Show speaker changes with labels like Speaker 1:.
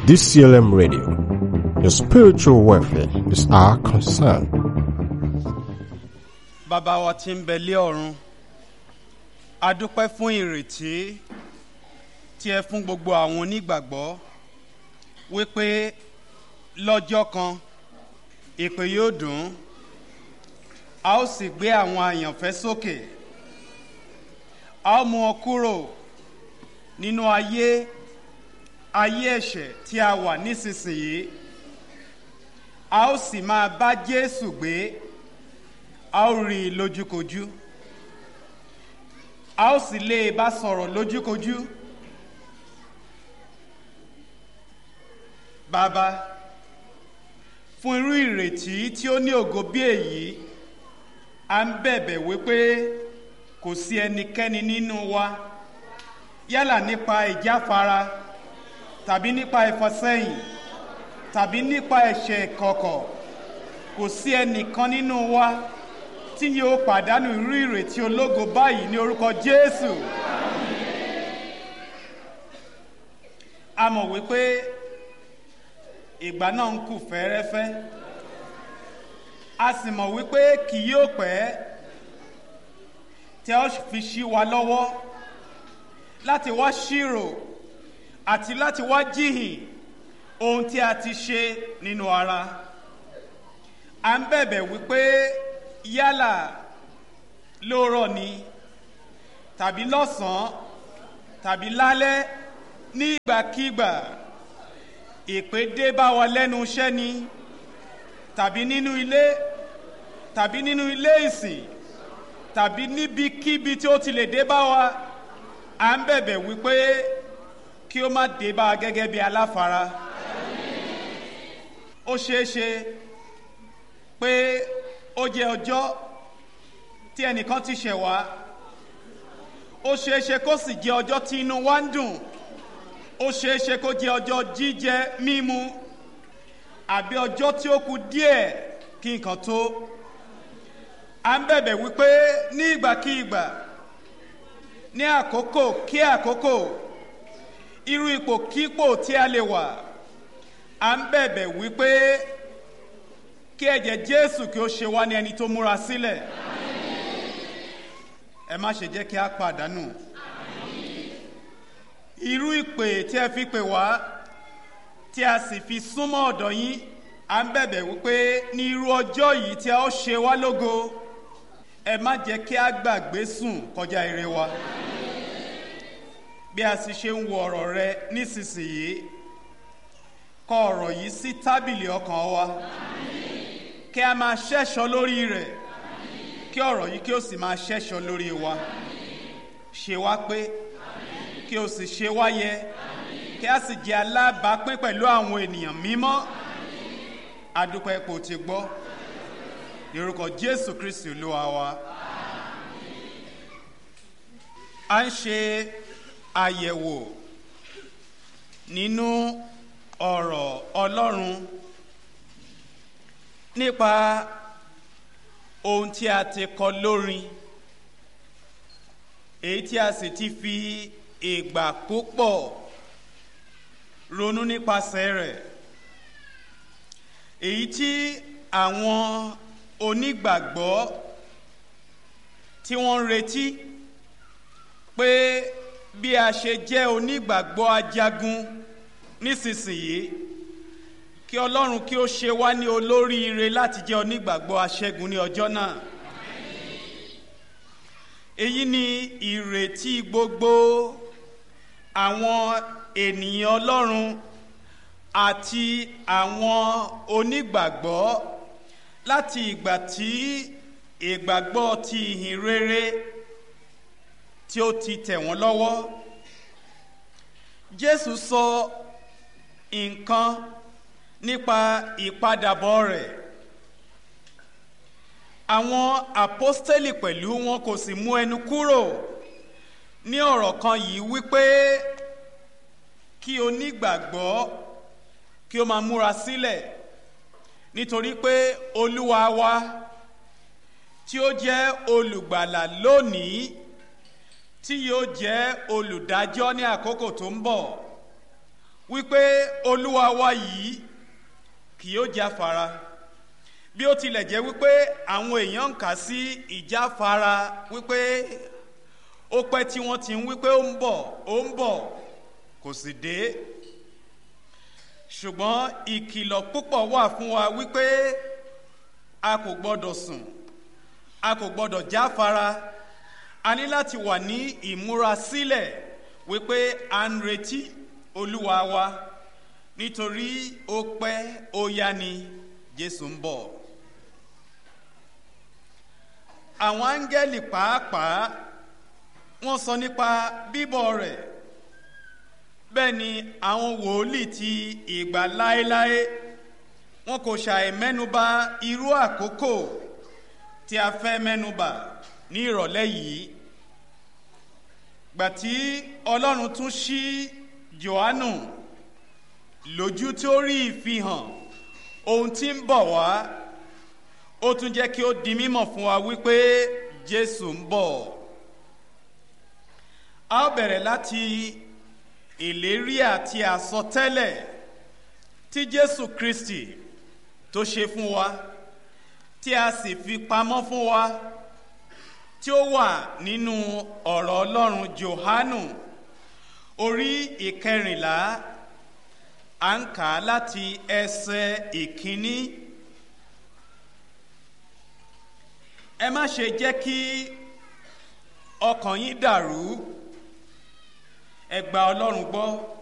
Speaker 1: DCLM Radio. Your spiritual welfare is our concern.
Speaker 2: bàbá wa tí ń bẹ lé ọ̀run a dúpẹ́ fún ìrètí tí ẹ fún gbogbo àwọn onígbàgbọ́ wípé lọ́jọ́ kan ìpè yóò dùn a ó sì gbé àwọn àyànfẹ́ sókè a ó mú wọn kúrò nínú ayé ayé ẹ̀ṣẹ̀ tí a wà nísinsìnyí a ó sì máa bá Jésù gbé a ó rí i lójúkojú a ó sì lè bá sọ̀rọ̀ lójúkojú bàbá fún irú ìrètí tí ó ní ògo bí èyí a ń bẹ̀bẹ̀ wípé kò sí ẹnikẹ́ni nínú wa yálà nípa ìjáfara tàbí nípa ìfọsẹ́yìn tàbí nípa ẹ̀ṣẹ̀ kọ̀kọ̀ kò sí ẹnìkan nínú wa tí yóò pàdánù irú ìrètí ológo báyìí ní orúkọ Jésù. a mọ̀ wípé ìgbà náà ń kù fẹ́ẹ́rẹ́fẹ́ a sì mọ̀ wípé kì yóò pẹ́ tí a ó fi ṣí wa lọ́wọ́ láti wá ṣírò àti láti wá jíhìn ohun tí a ti ṣe nínú ara à ń bẹ̀bẹ̀ wípé yálà lóòrọ̀ ni tàbí lọ́sàn-án tàbí lálẹ́ ní ìgbàkígbà ìpè dé bá wa lẹ́nu iṣẹ́ ni tàbí nínú ilé tàbí nínú ilé ìsìn tàbí níbikíbi tí ó ti lè dé bá wa à ń bẹ̀bẹ̀ wípé kí ó má dé bá a gẹ́gẹ́ bí aláfara ó ṣeé ṣe pé ó jẹ́ ọjọ́ tí ẹnìkan ti ṣẹ̀ wá ó ṣeé ṣe kó sì jẹ́ ọjọ́ tí inú wa ń dùn ó ṣeé ṣe kó jẹ́ ọjọ́ jíjẹ mímu àbí ọjọ́ tí ó kù díẹ̀ kí nǹkan tó à ń bẹ̀bẹ̀ wípé ní ìgbàkígbà ní àkókò kí àkókò irú ipò kípò tí a lè wà à ń bẹ̀bẹ̀ wípé kí ẹ̀jẹ̀ Jésù kí ó ṣe wá ní ẹni tó múra sílẹ̀ ẹ má ṣe jẹ́ kí a pàdánù irú ìpè tí ẹ fi pè wá tí a sì fi súnmọ́ ọ̀dọ̀ yín à ń bẹ̀bẹ̀ wípé ní irú ọjọ́ yìí tí a ó ṣe wá lógo ẹ má jẹ́ kí a gbàgbé sùn kọjá ire wa bí a sì ṣe ń wo ọ̀rọ̀ rẹ nísinsìnyí kọ ọ̀rọ̀ yìí sí tábìlì ọkàn wa kí a máa ṣẹ́ṣọ lórí rẹ̀ kí ọ̀rọ̀ yìí kí ó sì máa ṣẹ́ṣọ lórí wa ṣe wá pé kí o sì ṣe wá yẹ kí a sì jẹ́ alábàápín pẹ̀lú àwọn ènìyàn mímọ́ adúpẹ́ ipò tí gbọ́ ní orúkọ Jésù Kristi Olúwa wa a ń ṣe àyẹ̀wò nínú ọ̀rọ̀ Ọlọ́run nípa ohun tí a ti kọ lórin èyí tí a sì ti fi ìgbà púpọ̀ ronú nípasẹ̀ rẹ̀ èyí tí àwọn onígbàgbọ́ tí wọ́n ń retí pé bí a ṣe jẹ́ onígbàgbọ́ ajagun nísinsìnyí kí Ọlọ́run kí ó ṣe wá ní olóríire láti jẹ́ onígbàgbọ́ aṣẹ́gun ní ọjọ́ náà èyí ni ìrètí gbogbo àwọn ènìyàn Ọlọ́run àti àwọn onígbàgbọ́ láti ìgbà tí ìgbàgbọ́ ti ìhìn rere tí ó ti tẹ̀ wọ́n lọ́wọ́ Jésù sọ nǹkan nípa ìpadàbọ̀ rẹ̀ àwọn àpọ́stélì pẹ̀lú wọn kò sì mú ẹnu kúrò ní ọ̀rọ̀ kan yìí wípé kí onígbàgbọ́ kí ó máa múra sílẹ̀ nítorí pé olúwa wa tí ó jẹ́ olùgbàlà lónìí tí yóò jẹ́ olùdájọ́ ní àkókò tó ń bọ̀ wípé olúwa wa yìí kì yóò jáfara bí ó tilẹ̀ jẹ́ wípé àwọn èèyàn ń kà sí ìjáfara wípé ó pẹ́ tí wọ́n ti ń wípé ó ń bọ̀ ó ń bọ̀ kò sì dé ṣùgbọ́n ìkìlọ̀ púpọ̀ wà fún wa wípé a kò gbọ́dọ̀ sùn a kò gbọ́dọ̀ jáfara a ní láti wà ní ìmúrasílẹ̀ wípé à ń retí olúwa wa nítorí ó pẹ́ ó yá ni jésù ń bọ̀ àwọn áńgẹ́lì pàápàá wọ́n sọ nípa bíbọ̀ rẹ̀ bẹ́ẹ̀ ni àwọn wòlíì ti ìgbà láéláé wọn kò ṣàì mẹ́nuba irú àkókò tí a fẹ́ mẹ́nuba ní ìrọ̀lẹ́ yìí gbàtí ọlọ́run tún ṣí johannu lójú tí ó rí ìfihàn ohun tí ń bọ̀ wá ó tún jẹ́ kí ó di mímọ̀ fún wa wípé jésù ń bọ̀ a ó bẹ̀rẹ̀ láti ìlérí àti àsọtẹ́lẹ̀ tí jésù kristi tó ṣe fún wa tí a sì fi pamọ́ fún wa tí ó wà nínú ọ̀rọ̀ ọlọ́run johanu orí ìkẹrìnlá à ń kà á láti ẹsẹ̀ ìkíní ẹ má ṣe jẹ́ kí ọkàn yín dàrú ẹ gba ọlọ́run gbọ́